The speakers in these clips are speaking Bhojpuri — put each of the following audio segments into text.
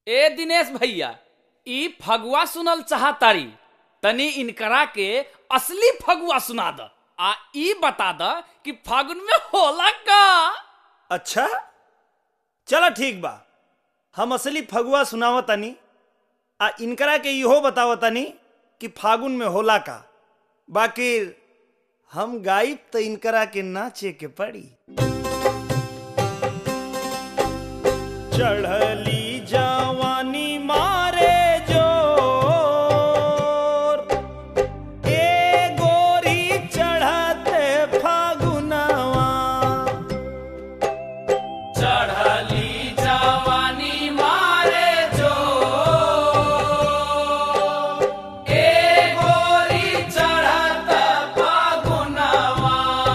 ए दिनेश भैया ई फगुआ सुनल चाहतारी तनी इनकरा के असली फगुआ सुना द आ ई बता द कि फागुन में होला का अच्छा चलो ठीक बा हम असली फगुआ सुनाव तनी आ इनकरा के इहो बताव तनी कि फागुन में होला का बाकी हम गाइब तो इनकरा के नाचे के पड़ी चढ़ली जवानी मारे जोर ए गोरी चढ़ते फागुनवा चढ़ली जवानी मारे जो ए गोरी चढ़त फागुनवा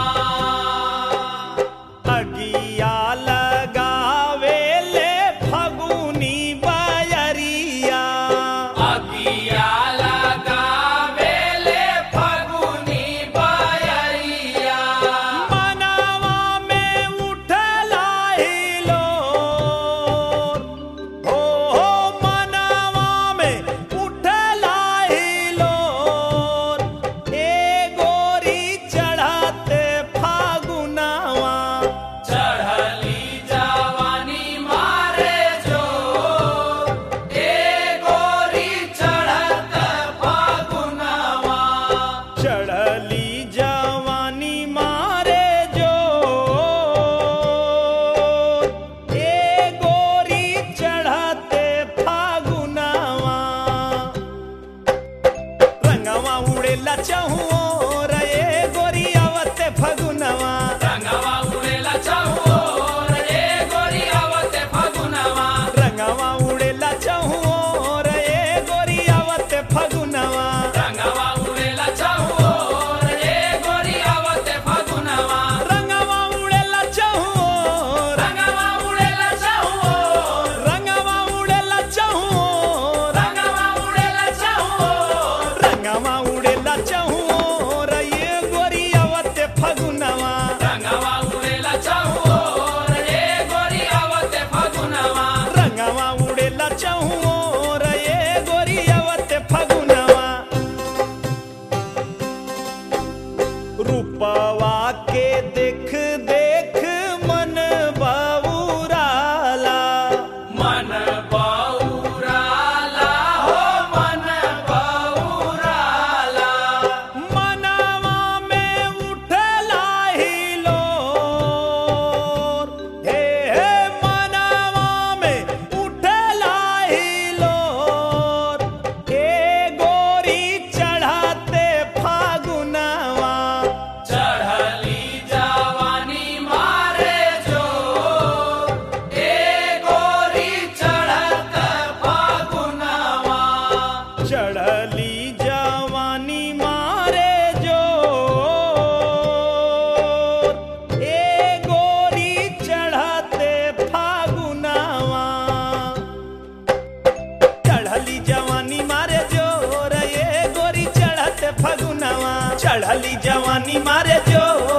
अगिया लगावे ले फगुनी बयरिया अगिया लगावेले फगुनी बयरिया मनवा में उठला हिलो हो हो मनवा में उठला हिलो ए गोरी चढ़ते फागुनवा चढ़ली जवानी मारे जो ए गोरी चढ़त फागुनवा चढ़ली जवानी मारे जो ए गोरी चढ़ते फागुनवा रंगवा उड़ेला चहुओ रे गोरी आवते फगुनवा रंगवा उड़ेला चाहो रे गोरी आवते फागुनवा रंगवा उड़ेला चहुओ रे गोरी आवते फगुनवा रंगवा उड़ेला चाहो रे गोरी आवते फागुनवा रंगवा उड़ेला चहुओ रंगवा उड़ेला चाहो रंगवा उड़ेला चहुओ रंगवा उड़ेला चाहो रंगवा उड़ेला चहुओ रे गोरी आवते फगुनवा रंगवा उड़ेला चाहो रे गोरी आवते फागुनवा रंगवा उड़ेला चहुओ रे गोरी आवते फगुनवा रूपवा के देख देख मन बाबूराला मन बौराला हो मन बौराला मनवा में उठला हिलो हे हे मनवा में उठला हिलो ए गोरी चढ़ाते फागुनवा चढ़ली जवानी मारे जो ए गोरी चढ़त फागुनवा चढ़ली जवानी मारे जो ए गोरी चढ़ते फागुनवा चढ़ली जवानी मारे जोर ए गोरी चढ़ते फगुनवा चढ़ली जवानी मारे जोर